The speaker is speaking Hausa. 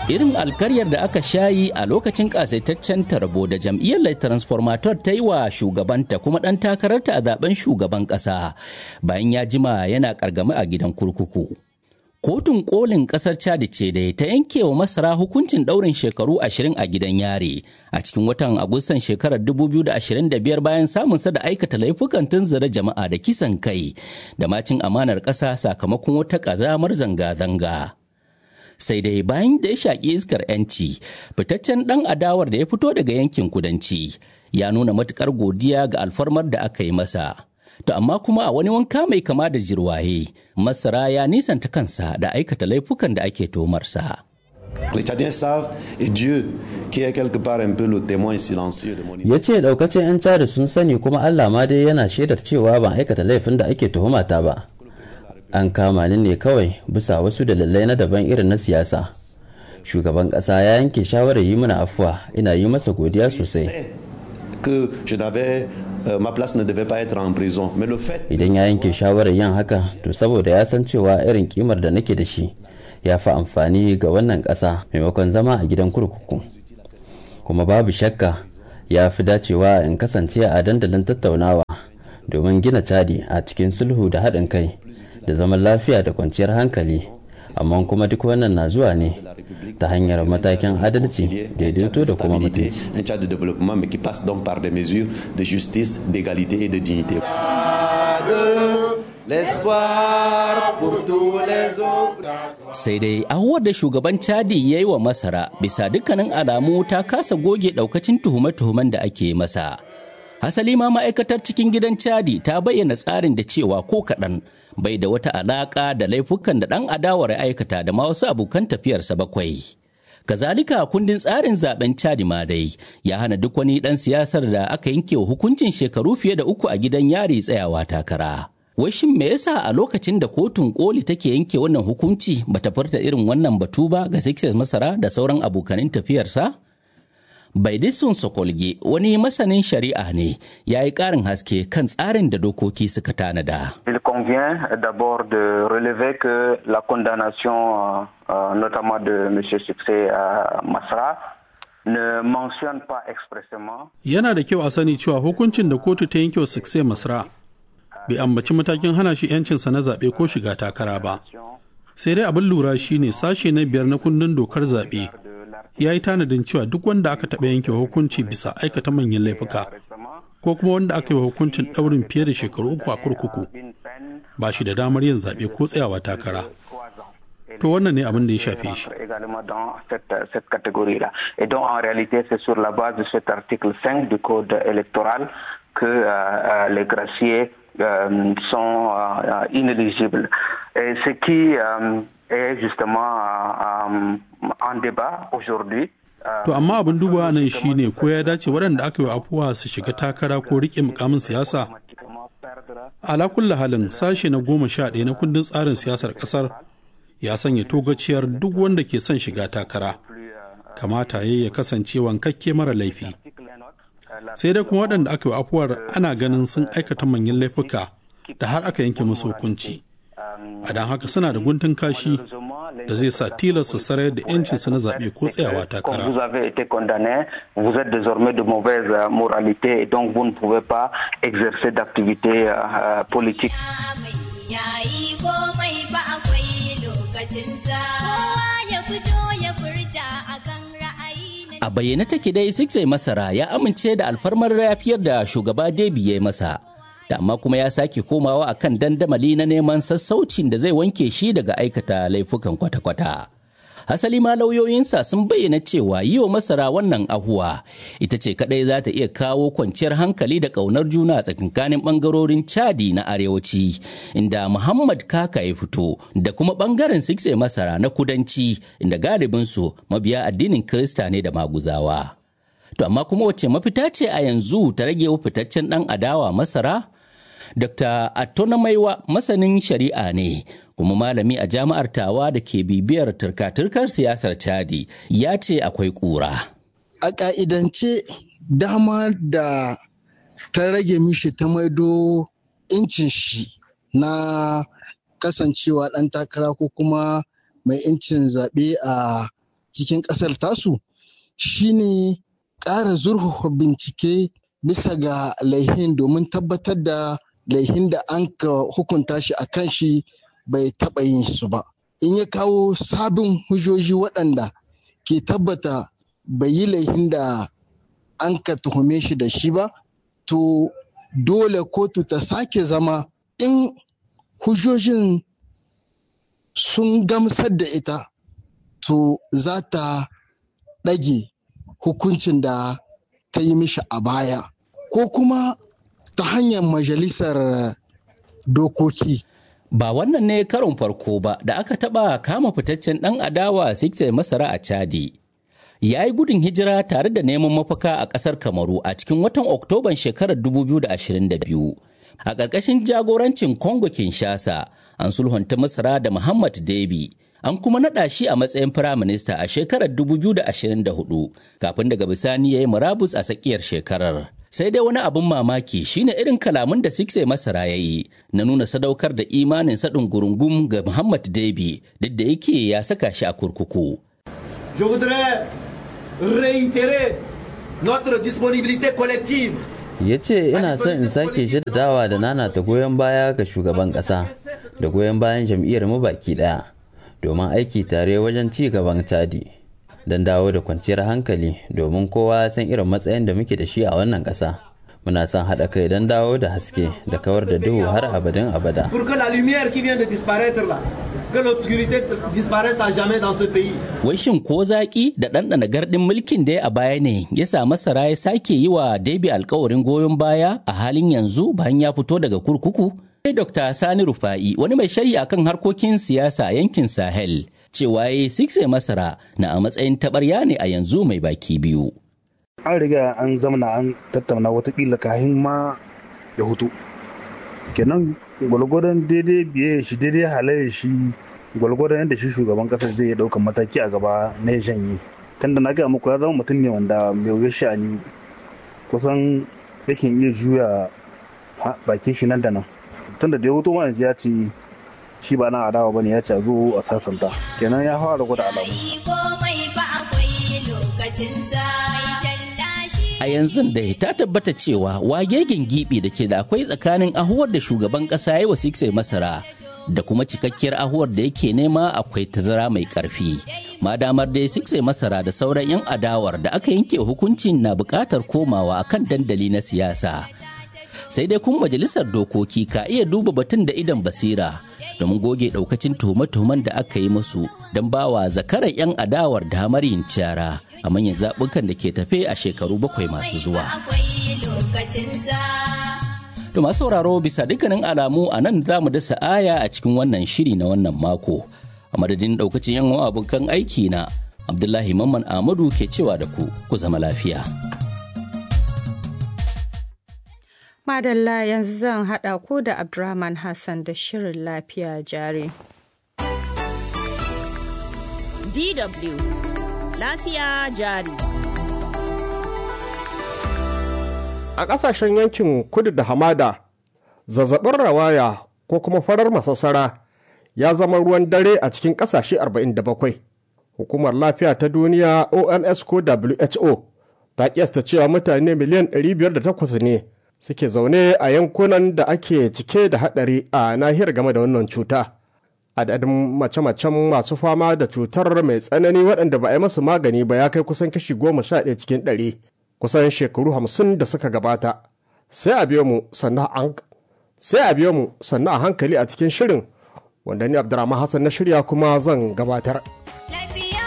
irin alkaryar da aka shayi a lokacin kasaitaccen tarbo da jam'iyyar lai transformator ta yi wa shugabanta kuma ɗan takararta a zaben shugaban ƙasa bayan ya jima yana ƙargami a gidan kurkuku. Kotun kolin ƙasar Chad ce da ta yanke wa masara hukuncin ɗaurin shekaru ashirin a gidan yare a cikin watan Agustan shekarar 2025 bayan samunsa da aikata laifukan tunzura jama'a da kisan kai da macin amanar ƙasa sakamakon wata ƙazamar zanga-zanga. sai dai bayan da ya shaƙi iskar 'yanci fitaccen ɗan adawar da ya fito daga yankin kudanci ya nuna matuƙar godiya ga alfarmar da aka yi masa to amma kuma a wani wanka mai kama da jirwaye masara ya nisanta kansa da aikata laifukan da ake tomarsa. Les Tchadiens savent et Dieu qui est quelque part un peu le témoin silencieux de mon ya ce daukacin 'yan cari sun sani kuma allah ma dai yana shaidar cewa ban aikata laifin da ake tuhumata ba an kama ni ne kawai bisa wasu dalilai na daban irin na siyasa shugaban kasa ya yanke shawarar yi mana afuwa ina yi masa godiya sosai que je n'avais euh, ma place ne devait pas être en prison mais le fait idan ya yanke shawarar yin haka to saboda ya san cewa irin kimar da nake da shi ya fi amfani ga wannan ƙasa maimakon zama a gidan kurkuku kuma babu shakka ya fi dacewa in kasance a dandalin tattaunawa domin gina cadi a cikin sulhu da haɗin kai da zaman lafiya da kwanciyar hankali amma kuma duk wannan na zuwa ne ta hanyar matakin adalci daidaito da kuma mutunci un Tchad de développement mais qui passe donc par des mesures de justice d'égalité et de dignité L'espoir pour tous les autres. sai dai ahuwar da shugaban chadi ya yi wa masara bisa dukkanin alamu ta kasa goge daukacin tuhume-tuhumen da ake masa hasali ma ma'aikatar cikin gidan chadi ta bayyana tsarin da cewa ko kaɗan bai da wata alaƙa da laifukan da ɗan adawar ya aikata da ma wasu abokan tafiyarsa bakwai kazalika kundin tsarin zaben chadi ma dai ya hana duk wani ɗan siyasar da aka yanke wa hukuncin shekaru fiye da uku a gidan yari tsayawa takara Wai shin me yasa a lokacin da kotun koli take yanke wannan hukunci bata furta irin wannan batu ba ga Sixers Masara da sauran abokanin tafiyarsa? Baidisun Sokolge wani masanin shari'a ne ya yi ƙarin haske kan tsarin da dokoki suka tanada. Il convient d'abord de relever que la condamnation, euh, notamment de M. Succès à Masra, ne mentionne pas expressément. Yana da kyau a sani cewa hukuncin da kotu ta yanke wa Succès Masra bai ambaci matakin hana shi 'yancinsa na zaɓe ko shiga takara ba sai dai abin lura shine sashe na biyar na kundin dokar zaɓe ya yi tanadin cewa duk wanda aka taɓa yanke hukunci bisa aikata manyan laifuka ko kuma wanda aka yi wa hukuncin ɗaurin fiye da shekaru uku a kurkuku ba shi da damar yin zaɓe ko tsayawa takara to wannan ne abin da ya shafe shi également dans cette, cette catégorie-là. Et donc, en réalité, c'est sur la base de cet article 5 du Code électoral que euh, euh, les graciers euh, sont euh, inéligibles. Et ce qui euh, est justement euh, en débat aujourd'hui. To amma abin duba nan shine ko ya dace waɗanda aka yi afuwa su shiga takara ko riƙe mukamin siyasa? Ala kulla halin sashe na goma sha ɗaya na kundin tsarin siyasar ƙasar ya sanya togaciyar duk wanda ke son shiga takara. Kamata ya ya kasance wankakke mara laifi. sai dai kuma waɗanda aka yi afuwar ana ganin sun aikata manyan laifuka da har aka yanke musu hukunci a don haka suna da guntun kashi da zai sa tilasta sarai da yancinsu na zaɓe ko tsayawa takara. Vous avez été condamné, vous êtes désormais de mauvaise moralité et donc vous ne pouvez pas exercer d'activité euh, politique. A bayyane take dai Sixai Masara ya amince da alfarmar rafiyar da shugaba Debi ya yi masa. Da amma kuma ya sake komawa akan dandamali na neman sassaucin da zai wanke shi daga aikata laifukan kwata-kwata. Hasali ma lauyoyinsa sun bayyana cewa yi wa masara wannan ahuwa ita ce kadai za ta iya kawo kwanciyar hankali da ƙaunar juna tsakankanin ɓangarorin Chadi na arewaci inda Muhammad Kaka ya fito da kuma ɓangaren Sikse masara na kudanci inda galibinsu mabiya addinin Kirista ne da maguzawa. To amma kuma wacce mafita ce a yanzu ta rage fitaccen ɗan adawa masara? Dr. Attona Maiwa masanin shari'a ne kuma malami a jami'ar tawa da ke bibiyar turka-turkar siyasar Chadi ya ce akwai ƙura. A ƙa'idance dama da ta rage mishi ta maido incin shi na kasancewa ɗan takara ko kuma mai incin zaɓe a cikin ƙasar tasu shine ƙara zurfafa bincike bisa ga laihin domin tabbatar da laihin da an ka hukunta shi a kan shi bai taɓa yin su ba in ya kawo sabin hujjoji waɗanda ke tabbata bai yi laihin da an ka tuhume shi da shi ba to dole kotu ta sake zama in hujjojin sun gamsar da ita to za ta ɗage hukuncin da ta yi mishi a baya ko kuma ta hanyar majalisar dokoki Ba wannan ne karon farko ba da aka taɓa kama fitaccen ɗan adawa Sikte Masara a Chadi. Ya yi gudun hijira tare da neman mafaka a ƙasar Kamaru a cikin watan Oktoban shekarar 2022. A ƙarƙashin jagorancin Congo Kinshasa, an sulhunta Masara da Muhammad Debi. An kuma naɗa shi a matsayin firaminista a shekarar 2024 kafin daga bisani ya yi murabus a tsakiyar shekarar. sai dai wani abin mamaki shine irin kalamun da Sikse Masara ya yi na nuna sadaukar da imanin saɗin gurungum ga Muhammad Debi duk da yake ya saka shi a kurkuku. Je voudrais réitérer notre disponibilité collective ya ce ina son in sake dawa da nana ta goyon baya ga shugaban ƙasa da goyon bayan jam'iyyar mu baki ɗaya domin aiki tare wajen ci gaban tadi. don dawo da kwanciyar hankali domin kowa san irin matsayin da muke da shi a wannan ƙasa muna son haɗa kai don dawo da haske da kawar da duhu har abadin abada pour que la lumière qui vient de disparaître là que l'obscurité disparaisse à jamais dans ce pays Wai shin ko zaƙi da ɗanɗana gardin mulkin da ya a baya ne ya sa masara ya sake yi wa Debi alkawarin goyon baya a halin yanzu bayan ya fito daga kurkuku? Sai Dr. Sani Rufa'i wani mai shari'a kan harkokin siyasa a yankin Sahel cewa ya sikse masara na a matsayin taɓarya ne a yanzu mai baki biyu. an riga an zamana an tattauna watakila kahin ma ya hutu kenan gwalgwadon daidai biye shi daidai halaye shi gwalgwadon yadda shi shugaban kasar zai iya daukan mataki a gaba na ya janye tunda na gaya muku ya zama mutum ne wanda mai wuya sha'ani kusan yakin iya juya bakin shi nan da nan tunda da ya hutu ma yanzu ya ce shi ba na adawa bane ya ce a zo a sasanta kenan ya fara gwada alamu A yanzu da ta tabbata cewa wagegen gibi da ke da akwai tsakanin ahuwar da shugaban kasa ya wa Sikse Masara da kuma cikakkiyar ahuwar da yake nema akwai tazara mai karfi. Madamar dai Sikse Masara da sauran 'yan adawar da aka yanke hukuncin na bukatar komawa kan dandali na siyasa. Sai dai kuma majalisar dokoki ka iya duba batun da idan basira domin goge daukacin tuhume-tuhumen da aka yi musu don bawa zakarar 'yan adawar damar yin cara a manyan zaɓukan da ke tafe a shekaru bakwai masu zuwa. To masu sauraro bisa dukkanin alamu a nan za mu dasa aya a cikin wannan shiri na wannan mako. A madadin daukacin 'yan abokan aiki na Abdullahi Mamman Ahmadu ke cewa da ku ku zama lafiya. Madalla yanzu zan haɗa ku da Abdurrahman Hassan da shirin lafiya jari. DW Lafiya jari. A ƙasashen yankin kudu da hamada, zazzabin rawaya ko kuma farar masassara ya zama ruwan dare a cikin ƙasashe 47. Hukumar lafiya ta duniya OMS ko WHO ta kiyasta cewa mutane miliyan 508 ne suke zaune a yankunan da ake cike da haɗari a nahiyar game da wannan cuta. Adadin mace-macen masu fama da cutar mai tsanani waɗanda ba a yi masu magani ba ya kai kusan kashi goma sha ɗaya cikin ɗari kusan shekaru hamsin da suka gabata. Sai a biyo mu sannan a hankali a cikin shirin wanda ni Abdurrahman Hassan na shirya kuma zan gabatar.